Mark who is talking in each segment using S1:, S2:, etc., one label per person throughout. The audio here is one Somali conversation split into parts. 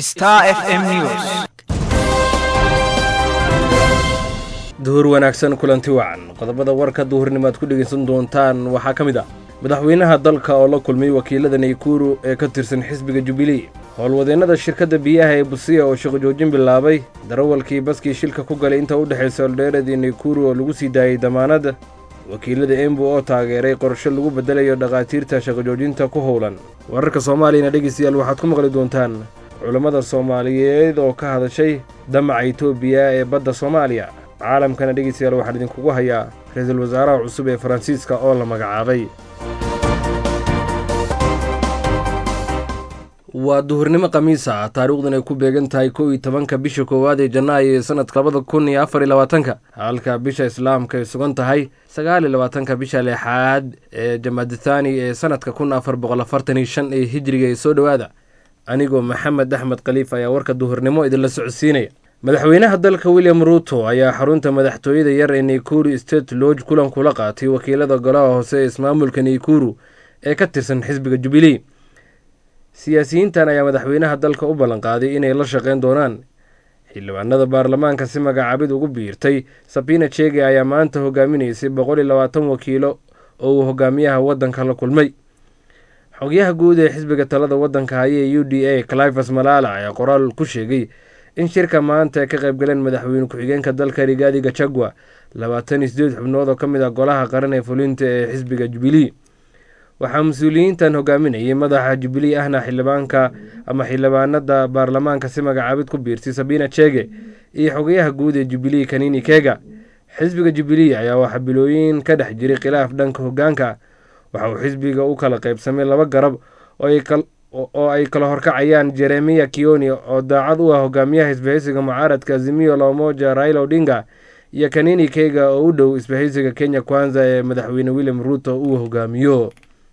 S1: Star FM News.
S2: duhur wanaagsan kulanti wacan qodobada warka duhurnimo aad ku dhegaysan doontaan waxaa ka mid ah madaxweynaha dalka oo la kulmay wakiilada naykuru ee ka tirsan xisbiga jubilee howlwadeennada shirkadda biyaha ee busiya oo shaqo joojin bilaabay darawalkii baskii shilka ku galay inta u dhexaysa oldheerad iyo naykuru oo lagu sii daayey damaanadda wakiilada embu oo taageeray qorshe lagu beddelayo dhakhaatiirta shaqo joojinta ku howlan wararka soomaaliyana dhegaystayaal waxaad ku maqli doontaan culammada soomaaliyeed oo ka hadashay damaca etoobiya ee badda soomaaliya caalamkana dhegaystayaal waxaan idinkugu hayaa ra-iisul wasaaraha cusub ee faransiiska oo la magacaabay waa duhurnimo khamiis ah taariikhdan ay ku beegan tahay kow iyo tobanka bisha koowaad ee janaayo ee sanadka labada kun iyo afar iyo labaatanka halka bisha islaamka ay sugan tahay sagaal iyo labaatanka bisha lixaad ee jamaadithani ee sanadka kun afar boqol afartan iyo shan ee hijriga ee soo dhowaada anigoo maxamed axmed khaliif ayaa warka duhurnimo idinla socodsiinaya madaxweynaha dalka william ruuto ayaa xarunta madaxtooyada yar ee naykuru state lodge kulan kula qaatay wakiilada golaha hoose ee ismaamulka naykuru ee ka tirsan xisbiga jubilee siyaasiyiintan ayaa madaxweynaha dalka u ballanqaaday inay la shaqeyn doonaan xildhibaanada baarlamaanka si magacaabid ugu biirtay sabina chege ayaa maanta hogaaminaysay boqol iyo labaatan wakiilo oo uu hogaamiyaha waddanka la kulmay xogyaha guud ee xisbiga talada waddanka haya ee u d a clifas malaala ayaa qoraal ku sheegay in shirka maanta ay ka qaybgaleen madaxweyne ku-xigeenka dalka rigaadi gachagua labaatan iyo sideed xubnood oo ka mid ah golaha qaran ee fulinta ee xisbiga jubilee waxaa mas-uuliyiintan hogaaminayay madaxa jubilee ahna xildhibaanka ama xildhibaanada baarlamaanka si magacaabid ku biirtay sabina chege iyo xogayaha guud ee jubilee kanini kega xisbiga jubilee ayaa waxaa bilooyin ka dhex jiray khilaaf dhanka hogaanka waxa uu xisbiga u kala qaybsamay laba garab oo ay kala horkacayaan jeremiya kioni oo daacad u ah hogaamiyaha isbahaysiga mucaaradka azimiyo lomoja raila odinga iyo kanini kega oo u dhow isbahaysiga kenya kwanza ee madaxweyne william ruuto uu hogaamiyo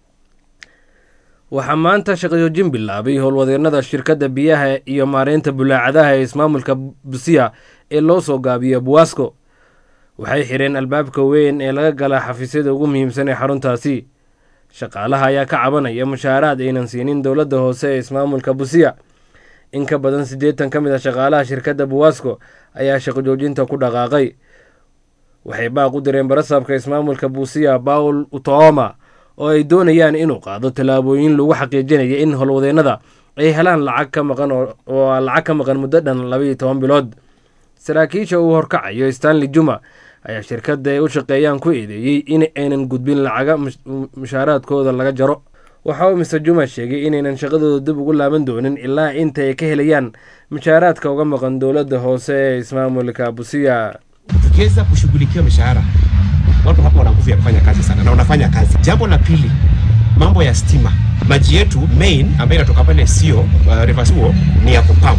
S2: waxaa maanta shaqajoojin bilaabay howlwadeennada shirkadda biyaha iyo maareynta bulaacadaha ee ismaamulka busiya ee loo soo gaabiyo buwasco waxay xidheen albaabka weyn ee laga galaa xafiisyada ugu muhiimsan ee xaruntaasi shaqaalaha ayaa ka cabanaya mushaaraad aynan siinin dowladda hoose ee ismaamulka busiya in ka badan siddeetan ka mid a shaqaalaha shirkadda buwasco ayaa shaqo joojinta ku dhaqaaqay waxay baaq u direen barasaabka ismaamulka busiya bawl utooma oo ay doonayaan inuu qaado tallaabooyin lagu xaqiijinaya in howlwadeennada ay helaan lacag ka maqan oo lacag ka maqan muddo dhan labaiyo toban bilood saraakiisha uu horkacayo stanley juma ayaa shirkadda ay u shaqeeyaan ku eedeeyey in aynan gudbin lacaga mushaaraadkooda laga jaro waxa uu mister juma sheegay inaynan shaqadooda dib ugu laaban doonin ilaa inta ay ka helayaan mushaaraadka uga maqan dowladda hoose ee ismaamulka busiya
S3: tukiweza kushughulikia mishahara watu hapo wana nguvu ya kufanya kazi sana na wanafanya kazi. Jambo la pili, mambo ya stima, maji yetu main ambayo inatoka pale sio uh, reverse huo ni ya kupump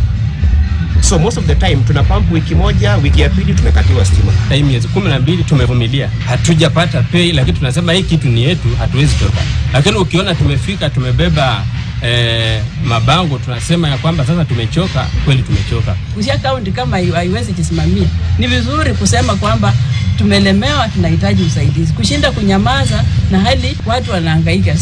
S3: so most of the time tuna pump wiki moja, wiki ya pili tumekatiwa stima.
S4: Hii miezi kumi na mbili tumevumilia, hatujapata pay, lakini tunasema hii kitu ni yetu, hatuwezi toka. Lakini ukiona tumefika tumebeba eh, mabango tunasema ya kwamba sasa tumechoka, kweli tumechoka.
S5: Kushia kaunti kama hiyo haiwezi jisimamia, ni vizuri kusema kwamba tumelemewa, tunahitaji usaidizi, kushinda kunyamaza na hali watu wanahangaika.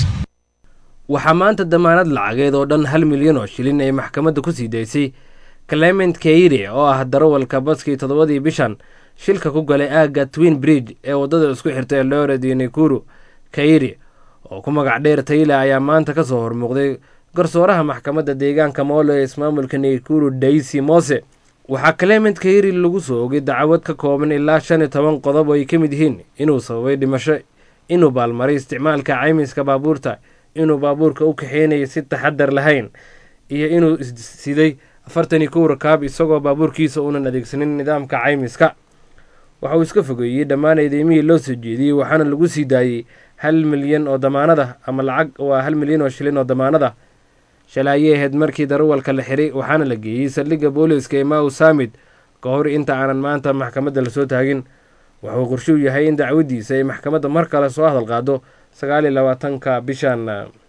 S2: waxaa maanta damaanad lacageed oo dhan hal milyan oo shilin ay maxkamadda ku sii daysay clement keire oo ah darawalka baskii toddobadii bishan shilka ku galay aagga twin bridge ee waddada isku xirta eldoret iyo nakuru kairi oo ku magac dheer tayla ayaa maanta ka soo hormuuqday garsooraha maxkamadda deegaanka moolo ee ismaamulka nakuru daisy mose waxaa clement kairi lagu soo ogay dacwad ka kooban ilaa shan iyo toban qodob oo ay ka mid yihiin inuu sababay dhimasho inuu baalmaray isticmaalka caymiska baabuurta inuu baabuurka u kaxeynaya si taxadar lahayn iyo inuu siday afartan iyo kow rakaab isagoo baabuurkiisa uunan adeegsanin nidaamka caymiska waxa uu iska fogeeyey dhammaan eedeymihii loo soo jeediyey waxaana lagu sii daayey hal milyan oo damaanada ama lacag waa hal milyan oo shilin oo damaanada shalaayay ahayd markii darawalka la xiray waxaana la geeyey saldhigga booliska ee maw samid ka hor inta aanan maanta maxkamadda lasoo taagin wuxuu qorshuu yahay in dacwaddiisa ay maxkamadda mar kale soo hadal qaado sagaal iyo labaatanka bishan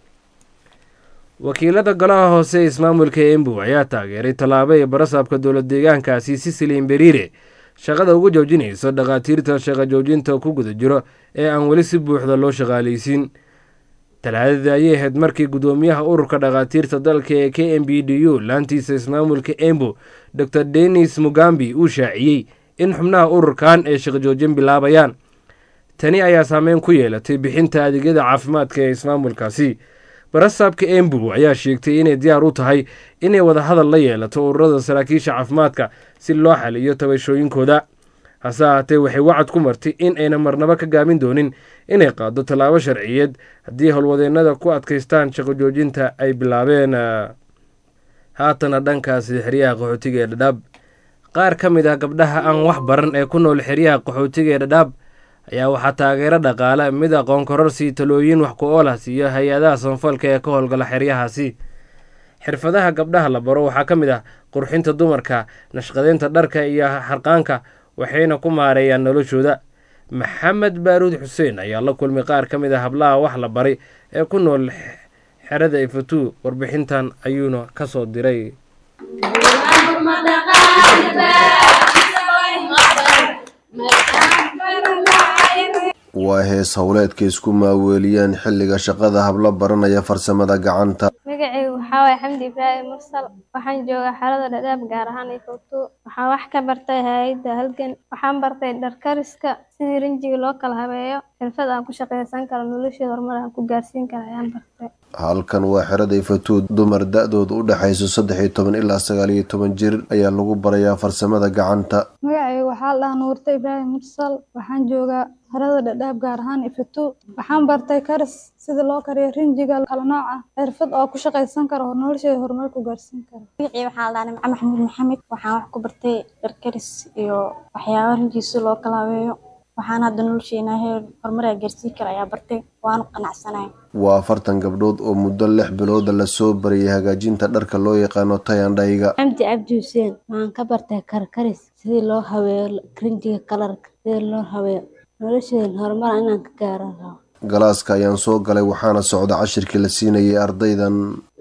S2: wakiilada golaha hoose ee ismaamulka embu ayaa taageeray tallaabo ee barasaabka dowlad deegaankaasi sisilin beriire shaqada uga joojinayso dhakhaatiirta shaqa joojinta ku guda jiro ee aan weli si buuxda loo shaqaalaysiin talaadadii ayay ahayd markii guddoomiyaha ururka dhakhaatiirta dalka ee k m b d u laantiisa ismaamulka embo dor denis mugambi uu shaaciyey in xubnaha ururkan ay shaqojoojin bilaabayaan tani ayaa saameyn ku yeelatay bixinta adeegyada caafimaadka ee ismaamulkaasi barasaabka embu ayaa sheegtay inay diyaar u tahay inay wadahadal la yeelato ururada saraakiisha caafimaadka si loo xaliyo tabashooyinkooda hase ahaatee waxay wacad ku martay in ayna marnabo ka gaamin doonin inay qaado tallaabo sharciyeed haddii howlwadeennada ku adkaystaan shaqo joojinta ay bilaabeen haatana dhankaasi xeryaha qaxootiga ee dhadhaab qaar ka mid ah gabdhaha aan wax baran ee ku nool xeryaha qaxootiga ee dhadhaab ayaa waxaa taageero dhaqaale mid aqoon kororsi talooyin wax ku oolah siiyo hay-adaha sanfalka ee ka howlgala xeryahaasi xirfadaha gabdhaha la baro waxaa ka mid ah qurxinta dumarka nashqadeynta dharka iyo xarqaanka waxayna ku maareeyaan noloshooda maxamed baaruud xuseen ayaa la kulmay qaar ka mid ah hablaha wax la baray ee ku nool xerada ifatu warbixintan ayuuna ka soo diray
S1: waa hees howleedka isku maaweeliyeen xilliga shaqada hablo baranaya farsamada gacanta
S6: magacaygu waxaa waaya xamdi ibraahim mursal waxaan joogaa xaalada dhadhaab gaar ahaan ifowto waxaan wax ka bartay hay-adda halgan waxaan bartay dharkariska sidii rinjiga loo kala habeeyo xirfad aan ku shaqaysan karo nolosheeda horumar aan ku gaarsiin karo ayaan bartay
S1: halkan waa xerada ifatuud dumar da-dooda u dhexayso saddex iyo toban ilaa sagaal iyo toban jir ayaa lagu barayaa farsamada gacanta
S7: magacaygu waxaa la dhahaa nuurta ibraahim mursal waxaan joogaa xerada dhadhaab gaar ahaan ifatu waxaan bartay karis sida loo kariyo rinjiga kala nooc ah xirfad oo ku shaqaysan karo oo nolosheeda horumar ku gaarsiin karo
S8: magacii waxaa la dhahaa nimco maxamuud maxamed waxaan wax ku bartay dharkaris iyo waxyaaba rinjiisa loo kala habeeyo waxaan hadda nolosheena heer horumaraa gaarsiin kara ayaa bartay waanu qanacsanay
S1: waa afartan gabdhood oo muddo lix bilooda lasoo barayay hagaajinta dharka loo yaqaano tayandhayga
S9: xamdi cabdi xuseen waxaan ka bartay karkaris sidii loo habeeyo rinjiga kalarka sidii loo habeeyo nolosheeda horumar inaan ka gaaro rabo
S1: galaaska ayaan soo galay waxaana socda cashirkii la siinayay ardaydan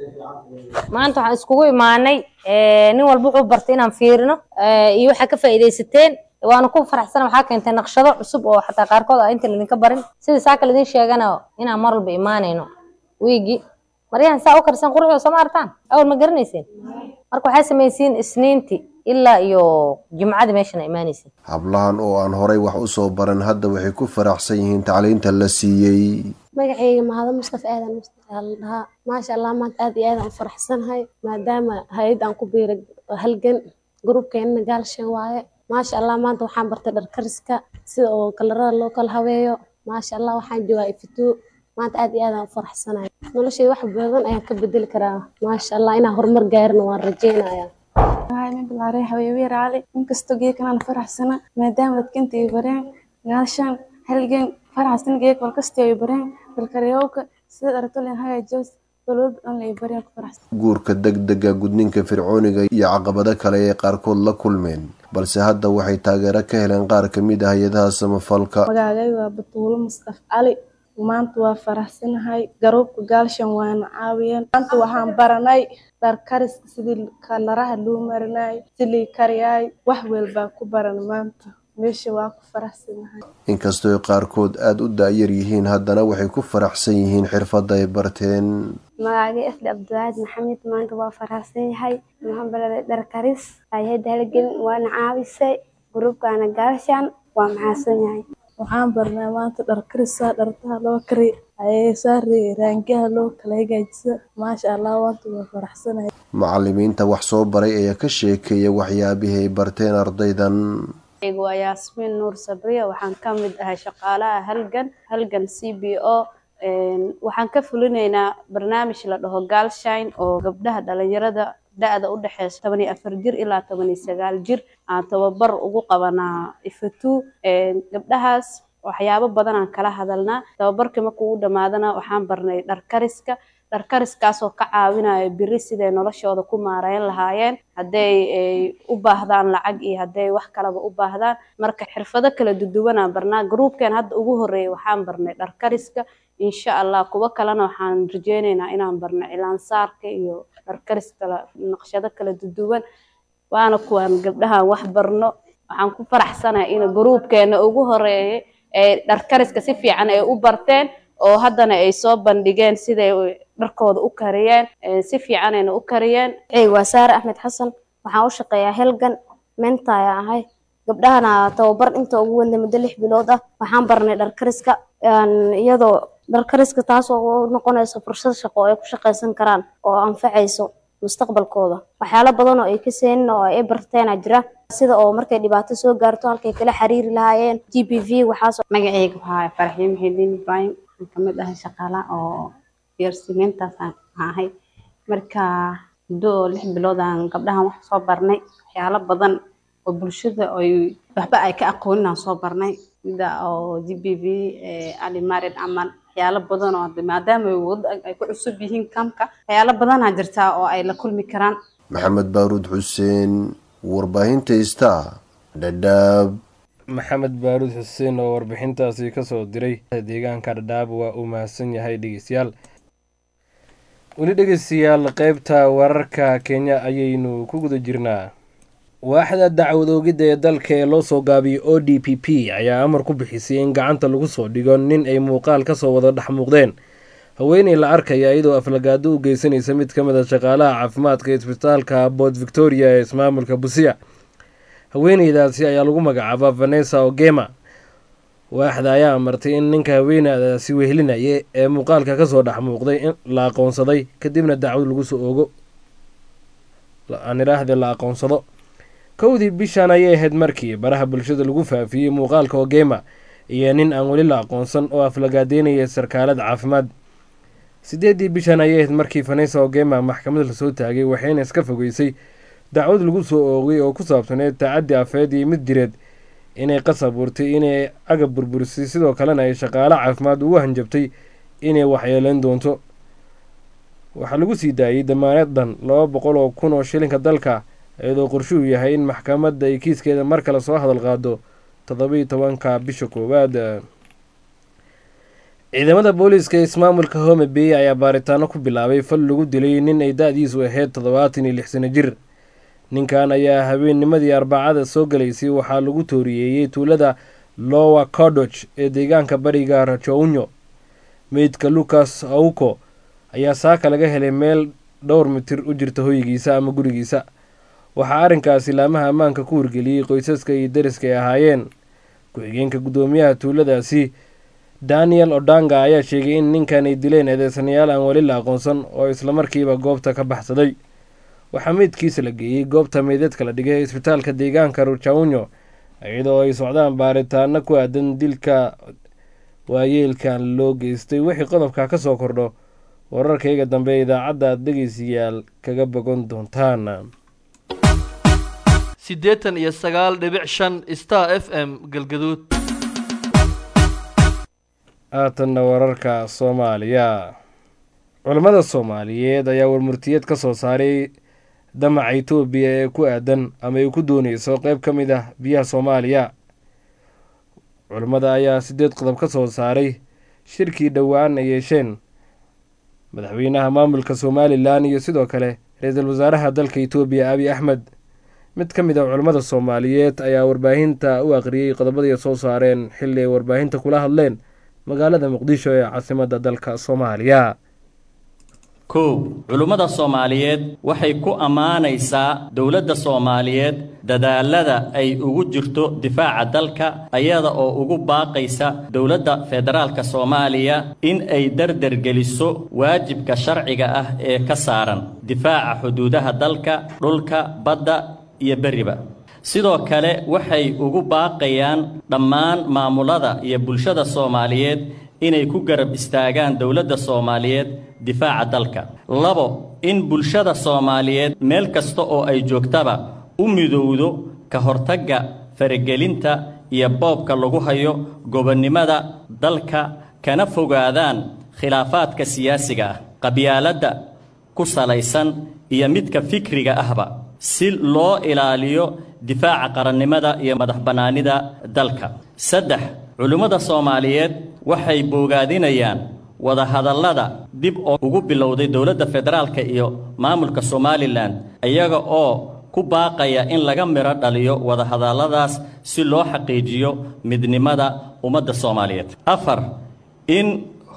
S10: maanta waxaan iskugu imaanay nin walba wuxuu bartay inaan fiirino iyo waxaa ka faa'iidaysateen waana ku faraxsana waxaa keentay naqshado cusub oo xataa qaarkood ah inta laydinka barin sida saaka laydin sheegana inaan mar walba imaanayno wiigi maryahan saa u karsan quruxda soo ma artaan awal ma garanayseen marka waxaa samaysiin isniinti ilaa iyo jimcadii meeshana imaanaysin
S1: hablahan oo aan horay wax u soo baran hadda waxay ku faraxsan yihiin tacliinta la siiyey
S11: magacayga mahado mustafa aadan mustafa la dhahaa maasha allah maanta aad iyo aad aan u faraxsanahay maadaama hay-ad aan ku biiray halgan gruubkeenna gaalshan waaye maasha allah maanta waxaan bartay dharkariska sida oo kalarada loo kala habeeyo maasha allah waxaan joogaa ifito maanta aad iyo aad aan u faraxsanahay noloshayda wax badan ayaan ka bedeli karaa maasha allah inaan horumar gaarina waan rajeynaya
S7: bilaarey habeebiye raali inkastoo geekanaan faraxsana maadaama dadkinta ay bareen gaashaan halgan faraxsan geek walkastoo ay bareen dalkaryowka sida aragtolin hagaajos balwalba dhan ay bareen ku faraxsan
S1: guurka degdega gudninka fircooniga iyo caqabado kale ee qaarkood la kulmeen balse hadda waxay taageero ka heleen qaar ka mid ah hay-adaha samafalka
S7: magaagay waa batuulo mustaf cali maanta waa faraxsanahay garuubka gaalshan waana caawiyeen maanta waxaan baranay dharkariska sidii kalaraha loo marinay silii kariyaay wax welbaa ku baran maanta meesha waa ku faraxsanahay
S1: inkastoo qaarkood aada u da-yar yihiin haddana waxay ku faraxsan yihiin xirfadda ay barteen
S6: magacagay asli cabdiwaahid maxamed maanta waa faraxsan yahay waxaan baraday dharkaris hay-adda halgelin waana caawisay gruubkaana gaalshan waa maxaasan yahay
S7: waxaan barnaa maanta dharkarisa dhartaha loo kari ayasaari raangaha loo kala hagaajisa maasha allah waanta waa faraxsanahay
S1: macalimiinta wax soo baray ayaa ka sheekeeya waxyaabihii ay barteen ardaydan
S12: waa yaasmiin nuur sabriya waxaan ka mid ahay shaqaalaha halgan halgan c b o waxaan ka fulinaynaa barnaamij la dhaho galshine oo gabdhaha dhalinyarada da-da u dhexeysa toban iyo afar jir ilaa toban iyo sagaal jir aan tababar ugu qabanaa ifatu gabdhahaas waxyaabo badan aan kala hadalnaa tababarkii markuu u dhamaadana waxaan barnay dharkariska dharkariskaasoo ka caawinaya biri siday noloshooda ku maareyn lahaayeen hadday u baahdaan lacag iyo hadday wax kalaba u baahdaan marka xirfado kala duduwanaan barnaa gruubkeen hadda ugu horeeyay waxaan barnay dharkariska insha allah kuwo kalena waxaan rajeyneynaa inaan barno cilaansaarka iyo dharkaris kala naqshado kala duduwan waana kuwaan gabdhahan wax barno waxaan ku faraxsanahay in gruubkeena ugu horeeyay ee dharkariska si fiican ay u barteen oo haddana ay soo bandhigeen siday dharkooda u kariyeen si fiicanayna u kariyeen
S11: waa saare axmed xasan waxaan u shaqeeyaa helgan meenta ayaan ahay gabdhahana tababar inta ugu weyna muddo lix bilood ah waxaan barnay dharkariska iyadoo dharkariska taasoo u noqonayso fursad shaqo oo ay ku shaqaysan karaan oo anfacayso mustaqbalkooda waxyaalo badan oo ay ka seenin oo ay barteena jira sida oo markay dhibaato soo gaarto halkay kala xiriiri lahaayeen g b v waxaas
S13: magacayga waxaa farxiye muxidiin ibrahim waxaan kamid ahay shaqaalaha oo yeersimeyntaasaan ahay marka muddo oo lix bilood aan gabdhahan wax soo barnay waxyaalo badan oo bulshada ay waxba ay ka aqoonin aan soo barnay sida oo g b v alimarid camal waxyaalo badan oo maadaama ay ku cusub yihiin kamka waxyaalo badanaa jirtaa oo ay la kulmi karaan
S1: maxamed baaruud xuseen warbaahinta star dhadhaab
S2: maxamed baaruud xuseen oo warbixintaasi kasoo diray deegaanka dhadhaab waa uu mahadsan yahay dhegeystayaal weli dhegeystayaal qeybta wararka kenya ayaynu ku guda jirnaa waaxda dacwad oogidda ee dalka ee loo soo gaabiyey o d p p ayaa amar ku bixisay in gacanta lagu soo dhigo nin ay muuqaal kasoo wada dhex muuqdeen haweeney la arkaya iyadoo aflagaado u geysanaysa mid ka mid a shaqaalaha caafimaadka isbitaalka bood victoria ee ismaamulka busia haweeneydaasi ayaa lagu magacaabaa vanessa ogema waaxda ayaa amartay in ninka haweenadaasi wehelinaya ee muuqaalka kasoo dhex muuqday in la aqoonsaday kadibna dacwad lagu soo ogo aniraahdee la aqoonsado kowdii bishan ayay ahayd markii baraha bulshada lagu faafiyey muuqaalka ogema iyo nin aan weli la aqoonsan oo aflagaadeynaya sarkaalad caafimaad sideedii bishan ayay ahayd markii vanessa ogema maxkamad lasoo taagay waxayna iska fogeysay dacwad lagu soo oogay oo ku saabsaneed tacaddi afeed iyo mid jireed inay qasab urtay inay agab burburisay sidoo kalena ay shaqaalo caafimaad ugu hanjabtay inay waxyeeleyn doonto waxaa lagu sii daayey damaaneed dhan laba boqol oo kun oo shilinka dalka iyadoo qorshuhu yahay in maxkamadda ay kiiskeeda mar kale soo hadal qaado toddobiiyo tobanka bisha koowaad ciidamada booliiska ee ismaamulka home bay ayaa baaritaano ku bilaabay fal lagu dilay nin ay da-diisu ahayd toddobaatan iyo lix sano jir ninkan ayaa habeennimadii arbacada soo galaysay waxaa lagu tooriyeeyey tuulada lowa codoch ee deegaanka bariga rajounyo meydka lucas auko ayaa saaka laga helay meel dhowr mitir u jirta hoygiisa ama gurigiisa waxaa arrinkaasi laamaha ammaanka ku wargeliyey qoysaska iyo dariska ay ahaayeen ku-xigeenka guddoomiyaha tuuladaasi daniel odanga ayaa sheegay in ninkan ay dileen eedeysanayaal aan weli la aqoonsan oo islamarkiiba goobta ka baxsaday waxaa meydkiisa la geeyey goobta meydadka la dhigay isbitaalka deegaanka rujaunyo iyadoo ay socdaan baaritaano ku aadan dilka waayeelkan loo geystay wixii qodobka ka soo kordho wararkayga dambe idaacadda aad dhegeystayaal kaga bogan doontaan
S14: siddeetan iyo sagaal dhibic shan star f m galgaduud
S2: haatanna wararka soomaaliya culammada soomaaliyeed ayaa warmurtiyeed ka soo saaray damaca itoobiya ee ku aadan ama ay ku dooneyso qeyb ka mid ah biyaha soomaaliya culammada ayaa sideed qodob ka soo saaray shirkii dhowaan ay yeesheen madaxweynaha maamulka somalilan iyo sidoo kale ra-iisul wasaaraha dalka itoobiya abiy axmed mid ka mid a culammada soomaaliyeed ayaa warbaahinta u aqriyey qodobadii soo saareen xilli ay warbaahinta kula hadleen magaalada muqdisho ee caasimadda dalka soomaaliya
S15: kow culummada soomaaliyeed waxay ku ammaanaysaa dowladda soomaaliyeed dadaalada ay ugu jirto difaaca dalka ayada oo ugu baaqaysa dowladda federaalka soomaaliya in ay dardargeliso waajibka sharciga ah ee ka saaran difaaca xuduudaha dalka dhulka badda iyo berriba sidoo kale waxay ugu baaqayaan dhammaan maamulada iyo bulshada soomaaliyeed inay ku garab istaagaan dowladda soomaaliyeed difaaca dalka labo in bulshada soomaaliyeed meel kasta oo ay joogtaba u midowdo ka hortagga faragelinta iyo boobka lagu hayo gobonnimada dalka kana fogaadaan khilaafaadka siyaasiga ah qabyaaladda ku salaysan iyo midka fikriga ahba si loo ilaaliyo difaaca qarannimada iyo madaxbannaanida dalka saddex culimmada soomaaliyeed waxay boogaadinayaan wadahadallada dib oo ugu bilowday dowladda federaalka iyo maamulka somalilan iyaga oo ku baaqaya in laga midho dhaliyo wadahadalladaas si loo xaqiijiyo midnimada ummadda soomaaliyeed afar in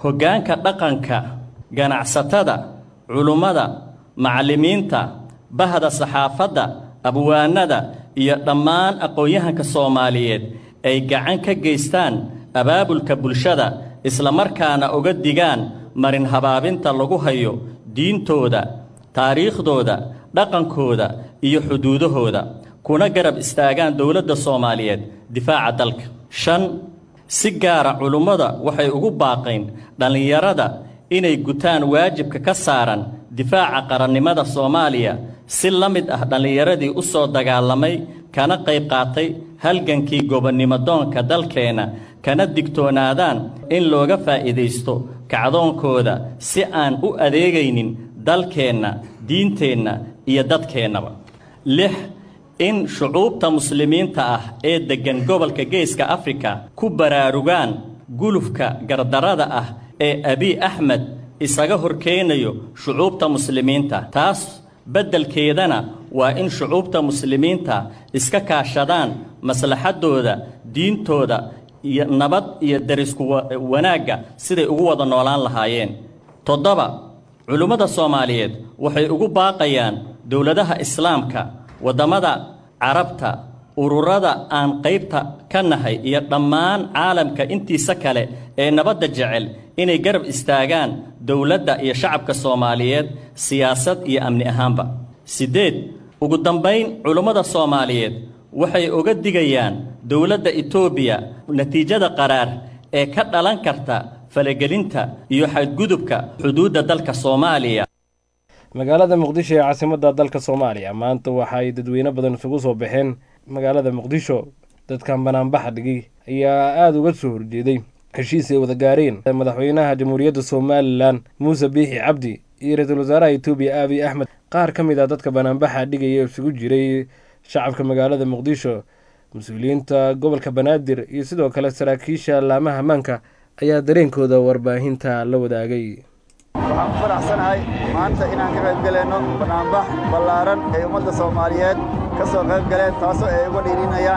S15: hoggaanka dhaqanka ganacsatada culummada macallimiinta bahda saxaafadda abwaanada iyo dhammaan aqoon-yahanka soomaaliyeed ay gacan ka geystaan abaabulka bulshada islamarkaana uga digaan marin habaabinta lagu hayo diintooda taariikhdooda dhaqankooda iyo xuduudahooda kuna garab istaagaan dowladda soomaaliyeed difaaca dalka shan si gaara culummada waxay ugu baaqayn dhallinyarada inay gutaan waajibka ka saaran difaaca qarannimada soomaaliya si la mid ah dhallinyaradii u soo dagaalamay kana qayb qaatay halgankii gobonnimodoonka dalkeenna kana digtoonaadaan in looga faa'iidaysto kacdoonkooda si aan u adeegaynin dalkeenna diinteenna iyo dadkeennaba lix in shucuubta muslimiinta ah ee deggan gobolka geeska afrika ku baraarugaan gulufka gardarrada ah ee abiy axmed isaga horkeenayo shucuubta muslimiinta taas beddelkeedana waa in shucuubta muslimiinta iska kaashadaan maslaxaddooda diintooda iyo nabad iyo darisku wanaagga siday ugu wada noolaan lahaayeen toddoba culimmada soomaaliyeed waxay ugu baaqayaan dowladaha islaamka waddamada carabta ururada aan qaybta ka nahay iyo dhammaan caalamka intiisa kale ee nabadda jecel inay garab istaagaan dowladda iyo shacabka soomaaliyeed siyaasad iyo amni ahaanba siddeed ugu dambayn culummada soomaaliyeed waxay uga digayaan dowladda etoobiya natiijada qaraar ee ka dhalan karta falagelinta iyo xadgudubka xuduudda dalka soomaaliya
S2: magaalada muqdisho ee caasimadda dalka soomaaliya maanta waxa ay dadweyne badan isugu soo baxeen magaalada muqdisho dadkan banaanbaxa dhigay ayaa aada uga soo horjeeday heshiis ay wada gaareen madaxweynaha jamhuuriyadda somalilan muuse biixi cabdi iyo ra-iisul wasaaraha etoobiya aabiy axmed qaar ka mid ah dadka banaanbaxa dhigaya isugu jiray shacabka magaalada muqdisho mas-uuliyiinta gobolka banaadir iyo sidoo kale saraakiisha laamaha ammaanka ayaa dareenkooda warbaahinta la wadaagay
S16: waxaan ku faraxsanahay maanta inaan ka qayb galayno banaanbax ballaaran ay ummadda soomaaliyeed ka soo qayb galeen taasoo ay uga dhiirinayaan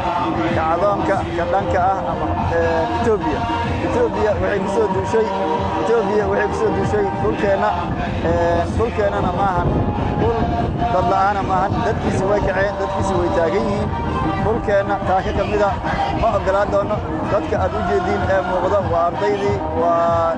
S16: kacdoonka ka dhanka ah ama etoobiya etoobiya waxay ku soo duushay etoobiya waxay ku soo duushay dhulkeenna dhulkeennana maahan dhul dad la'aana maahan dadkiisi way kaceen dadkiisi way taagan yihiin dhulkeenna taaka ka mida ma oggolaan doono dadka aad u jeediin ee muuqda waa ardaydii waa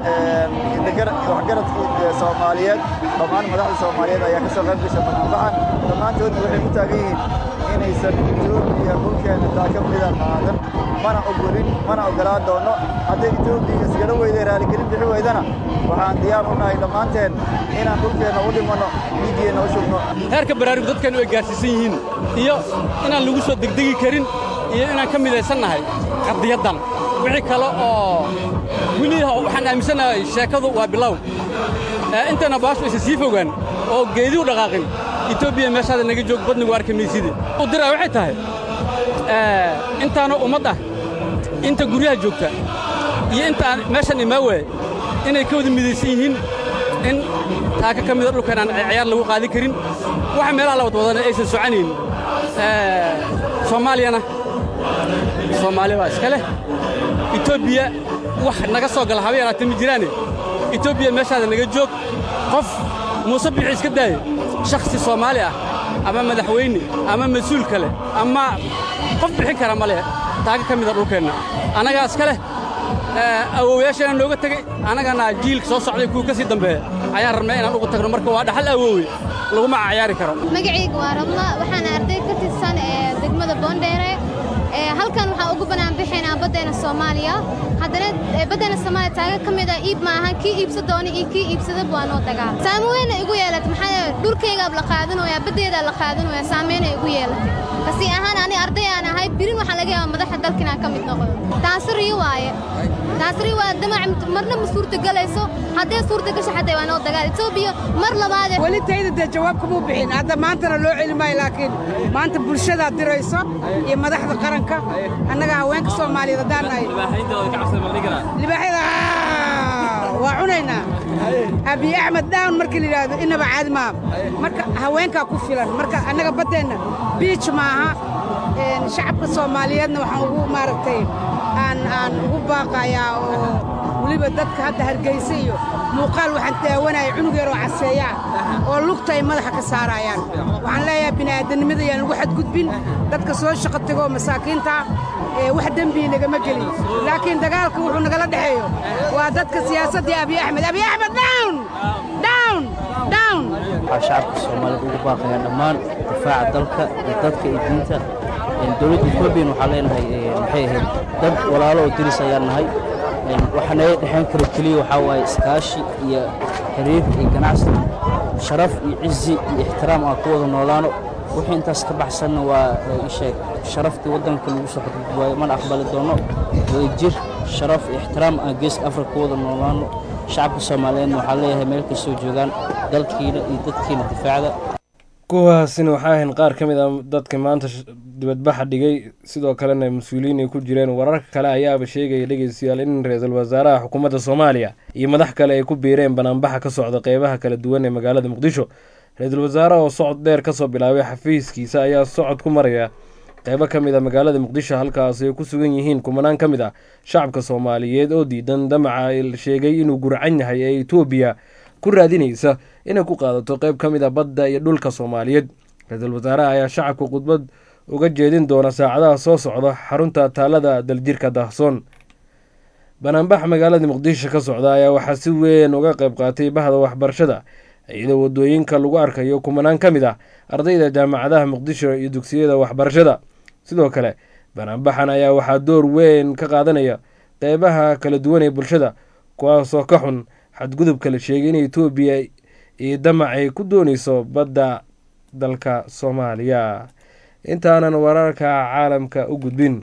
S16: waxgaradkii soomaaliyeed dhammaan madaxda soomaaliyeed ayaa ka soo qayb gasha banaanbaxan dhammaantoodna waxay ku taagan yihiin inaysan etoobiya dhulkeenna taaka mida qaadan mana ogolin mana oggolaan doono hadday etoobiya isgala weyday raaligelin bixi weydana waxaan diyaar u nahay dhammaanteen inaan dhulkeenna u dhimanno dhiiggeenna u shubno
S17: heerka baraarug dadkanu ay gaarsiisan yihiin iyo inaan lagu soo degdegi karin iyo inaan ka midaysan nahay qadiyaddan wixii kale oo weli waxaan aaminsanahay sheekadu waa bilow intana baashu aysan sii fogaan oo geedi u dhaqaaqin etoobiya meeshaada naga joog badnigu arki mayside u diraa waxay tahay intaana ummad ah inta guryaha joogta iyo intaan meeshan imaa waay inay ka wada midaysan yihiin in taaka ka mida dhulkan aan ciyaar lagu qaadin karin waxa meelaha la wadwadana aysan soconayn soomaaliyana soomaaliya waa iska leh etoobiya wax naga soo gala haba yaraatee ma jiraane etoobiya meeshaada naga joog qof muuse bixi iska daaye shakhsi soomaali ah ama madaxweyne ama mas-uul kale ama qof bixin kara ma leh taaga ka mida dhulkeenna annagaa iska leh awoowayaasheena nooga tegey annagana jiilka soo socday kuwa ka sii dambeeya ayaan rabnay inaan ugu tagno marka waa dhaxal awoowe laguma cayaari karo
S18: magacayga waa rabla waxaana arday ka tirsan ee degmada boondheere halkan waxaa ugu bannaan bixaynaa baddeena soomaaliya haddana baddeena soomaaliya taaga ka mid ah iib maahan kii iibsa doona iyo kii iibsadaba waa noo dagaa saamo weyna igu yeelatay maxaa dhulkaygaa la qaadanooyaa baddeedaa la qaadanooyaa saameyna igu yeelatay kasi ahaan ani arday aan ahay birin waxaa laga yaabaa madaxa dalka inaan ka mid noqdo taasi riyo waaye taasi riyo waa damac marna ma suurtagelayso haddee suurtagasho xataa waa noo dagaal etoobiya mar labaade
S19: weli tayda dee jawaab kamuu bixin hadda maantana loo celi maayo laakiin maanta bulshadaa dirayso iyo madaxda qaranka annaga haweenka soomaaliyeed haddaan nahay libaaxyada waa cunaynaa abiy axmed dhawn markii la yidhaahdo inaba caadi maaha marka haweenkaa ku filan marka annaga baddeenna biij maaha shacabka soomaaliyeedna waxaan ugu maaragtay aan aan ugu baaqayaa oo weli weliba dadka hadda hargeysa iyo muuqaal waxaan daawanaya cunug yaroo caseeyaa oo lugta ay madaxa ka saarayaan waxaan leeyahay bini'aadanimada yaan lagu xadgudbin dadka soo shaqo tegoo masaakiinta ee wax dembii nagama gelin laakiin dagaalka wuxuu nagala dhexeeyo waa dadka siyaasaddii abiy axmed abiy axmed down down down
S20: waxaa shacabka soomaaliyed ugu baaqayaa dhammaan difaaca dalka iyo dadka iyo diinta dowladda etoobiyan waxaa leenahay maxay ahayd dad walaalo oo diris ayaan nahay waxa naga dhexayn kara keliya waxaa waaye iskaashi iyo xiriir iyo ganacsi sharaf iyo cizi iyo ixtiraam aan ku wada noolaano wixii intaas ka baxsanna waa isheeg sharaftii waddanka lagu soo xadgudbi waayo mana aqbali doono jir sharaf iyo ixtiraam aan geeska afrika ku wada noolaano shacabka soomaaliyeedna waxaa leeyahay meel kastoo joogaan dalkiina iyo dadkiina difaacda
S2: kuwaasina waxaa ahayn qaar ka mid a dadka maanta dibadbaxa dhigay sidoo kalena mas-uuliyiin ay ku jireen wararka kale ayaaba sheegaya dhegeystayaal in ra-iisul wasaaraha xukuumadda soomaaliya iyo madax kale ay ku biireen banaanbaxa ka socda qeybaha kala duwan ee magaalada muqdisho ra-iisul wasaaraha oo socod dheer kasoo bilaabay xafiiskiisa ayaa socod ku maraya qeybo ka mid a magaalada muqdisho halkaas ay ku sugan yihiin kumanaan ka mid ah shacabka soomaaliyeed oo diidan damaca sheegay inuu gurcan yahay ee etoobiya ku raadinaysa inay ku qaadato qeyb ka mid a badda iyo dhulka soomaaliyeed ra-iisul wasaaraha ayaa shacabka khudbad uga jeedin doona saacadaha soo socda xarunta taalada daljirka daahsoon banaanbax magaalada muqdisho ka socda ayaa waxaa si weyn uga qeyb qaatay bahda waxbarashada iyadoo wadooyinka lagu arkayo kumanaan ka mid ah ardayda jaamacadaha muqdisho iyo dugsiyada waxbarashada sidoo kale banaanbaxan ayaa waxaa door weyn ka qaadanaya qeybaha kala duwan ee bulshada kuwaasoo ka xun xadgudubka la sheegay in etoobiya iyo damac ay ku dooneyso badda dalka soomaaliya intaanan wararka caalamka u gudbin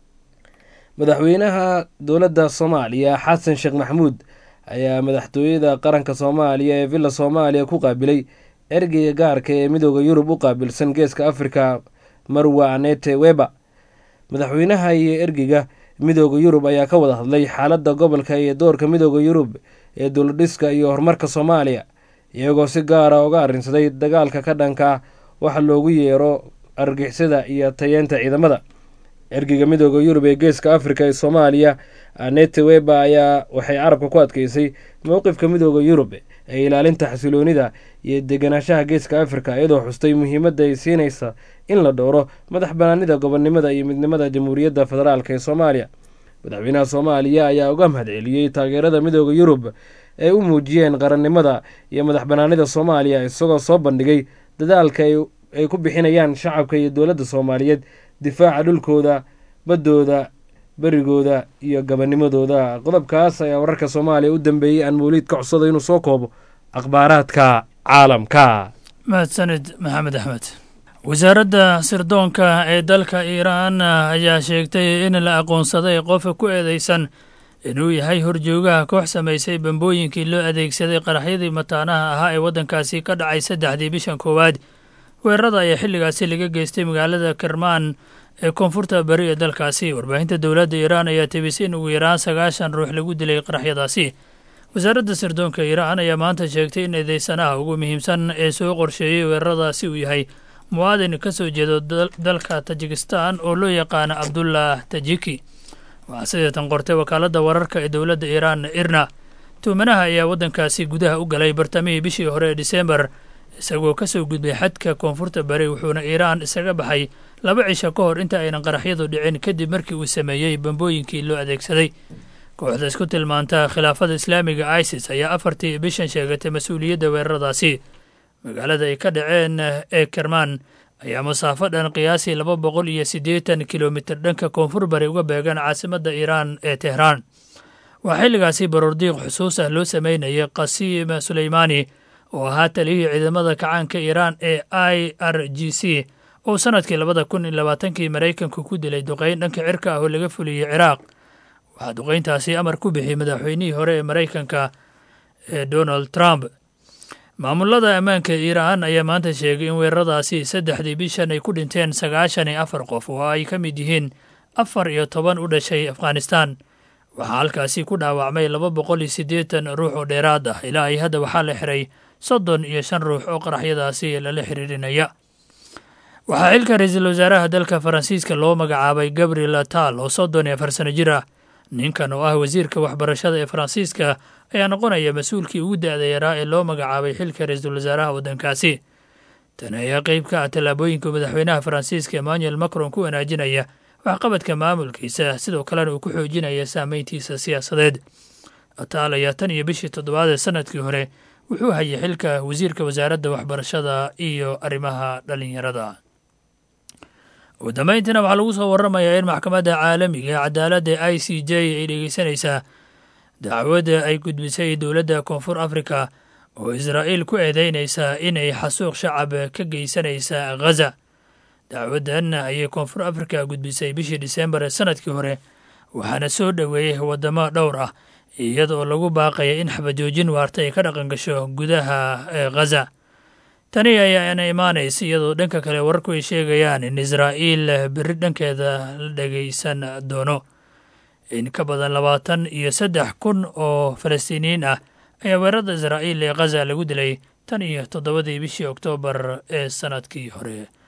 S2: madaxweynaha dowladda soomaaliya xasan sheekh maxamuud ayaa madaxtooyada qaranka soomaaliya ee villa soomaaliya ku qaabilay ergeyga gaarka ee midooda yurub u qaabilsan geeska afrika marwa anete weba madaxweynaha iyo ergeyga midooda yurub ayaa ka wada hadlay xaaladda gobolka iyo doorka midooda yurub ee dowladhiska iyo horumarka soomaaliya iyagoo si gaara uga arrinsaday dagaalka ka dhanka waxa loogu yeero argixisada iyo tayeenta ciidamada ergeyga midooda yurub ee geeska afrika ee soomaaliya anete weba ayaa waxay carabka ku adkeysay mowqifka midooda yurub ee ilaalinta xasiloonida iyo deganaanshaha geeska afrika iyadoo xustay muhiimadda ay siinaysa in la dhowro madax banaanida gobonnimada iyo midnimada jamhuuriyadda federaalk ee soomaaliya madaxweynaha soomaaliya ayaa uga mahadceliyey taageerada midooda yurub ay u muujiyeen qarannimada iyo madax banaanida soomaaliya isagoo soo bandhigay dadaalka ay ku bixinayaan shacabka iyo dowladda soomaaliyeed difaaca dhulkooda baddooda berigooda iyo gabanimadooda qodobkaas ayaa wararka soomaaliya u dambeeyey aan mawliid ka codsada inuu soo koobo akhbaaraadka caalamka
S21: mahadsanid maxamed axmed wasaaradda sirdoonka ee dalka iiraan ayaa sheegtay in la aqoonsaday qof ku eedeysan inuu yahay horjoogaha koox samaysay bambooyinkii loo adeegsaday qaraxyadii mataanaha ahaa ee waddankaasi ka dhacay saddexdii bishan koowaad weerarada ayaa xilligaasi laga geystay magaalada kermaan ee koonfurta bari ee dalkaasi warbaahinta dowladda iiraan ayaa tebisay in ugu yaraan sagaashan ruux lagu dilay qaraxyadaasi wasaaradda sirdoonka iiraan ayaa maanta sheegtay in eedeysanaha ugu muhiimsan ee soo qorsheeyey weeraradaasi uu yahay muwaadin ka soo jeedo dalka tajikistan oo loo yaqaana cabdullah tajiki waxaa sideetan qortay wakaaladda wararka ee dowladda iiraan irna tuumanaha ayaa waddankaasi gudaha u galay bartamihii bishii hore ee disembar isagoo ka soo gudbay xadka koonfurta bari wuxuuna iiraan isaga baxay laba cisho ka hor inta aynan qaraxyadu dhicin kadib markii uu sameeyey bambooyinkii loo adeegsaday kooxda isku tilmaanta khilaafada islaamiga isis ayaa afartii bishan sheegatay mas-uuliyadda weeraradaasi magaalada ay ka dhaceen ee kermaan ayaa masaafo dhan qiyaasii laba boqol iyo siddeetan kilomitir dhanka koonfur bari uga beegan caasimadda iiraan ee tehraan waxaa xilligaasi baroordiiq xusuus ah loo sameynayay qasiim suleymaani oo ahaa taliyihii ciidamada kacaanka iiraan ee i r g c oo sannadkii labada kun iyo labaatankii maraykanku ku dilay duqeyn dhanka cirka ah oo laga fuliyey ciraaq waxaa duqeyntaasi amar ku bixiyey madaxweynihii hore ee maraykanka ee donald trump maamulada ammaanka iiraan ayaa maanta sheegay in weeraradaasi saddexdii bishan ay ku dhinteen sagaashan iyo afar qof oo ay ka mid yihiin afar iyo toban u dhashay afghanistan waxaa halkaasi ku dhaawacmay laba boqol iyo siddeetan ruux oo dheeraad ah ilaa ay hadda waxaa la xiray soddon iyo shan ruux oo qaraxyadaasi lala xiriirinaya waxaa xilka ra-iisul wasaaraha dalka faransiiska loo magacaabay gabriel atal oo soddon iyo afar sano jir ah ninkan oo ah wasiirka waxbarashada ee faransiiska ayaa noqonaya mas-uulkii ugu da-da yaraa ee loo magacaabay xilka ra-iisul wasaaraha waddankaasi tani ayaa qeyb ka ah tallaabooyinka madaxweynaha faransiiska emmanuel macron ku wanaajinaya waxqabadka maamulkiisa sidoo kalena uu ku xoojinaya saameyntiisa siyaasadeed ataal ayaa tan iyo bishii toddobaad ee sanadkii hore wuxuu hayay xilka wasiirka wasaaradda waxbarashada iyo arrimaha dhallinyarada ugu dambeyntiina waxaa lagu soo waramayaa in maxkamadda caalamiga ee cadaaladda i c j ay dhegeysanaysaa dacwadda ay gudbisay dowladda koonfur afrika oo israa'iil ku eedeynaysa inay xasuuq shacab ka geysanaysa ghaza dacwaddan ayay koonfur afrika gudbisay bishii disembar ee sanadkii hore waxaana soo dhoweeyey waddamo dhowr ah iyadoo lagu baaqaya in xabajoojin waarta ay ka dhaqan gasho gudaha ee ghaza tani ayaana imaanaysa iyadoo dhanka kale wararku ay sheegayaan in israa'iil berri dhankeeda la dhegeysan doono in ka badan labaatan iyo saddex kun oo falastiiniyiin ah ayaa weerarada israa'iil ee ghaza lagu dilay tan iyo toddobadii bishii oktoobar ee sanadkii hore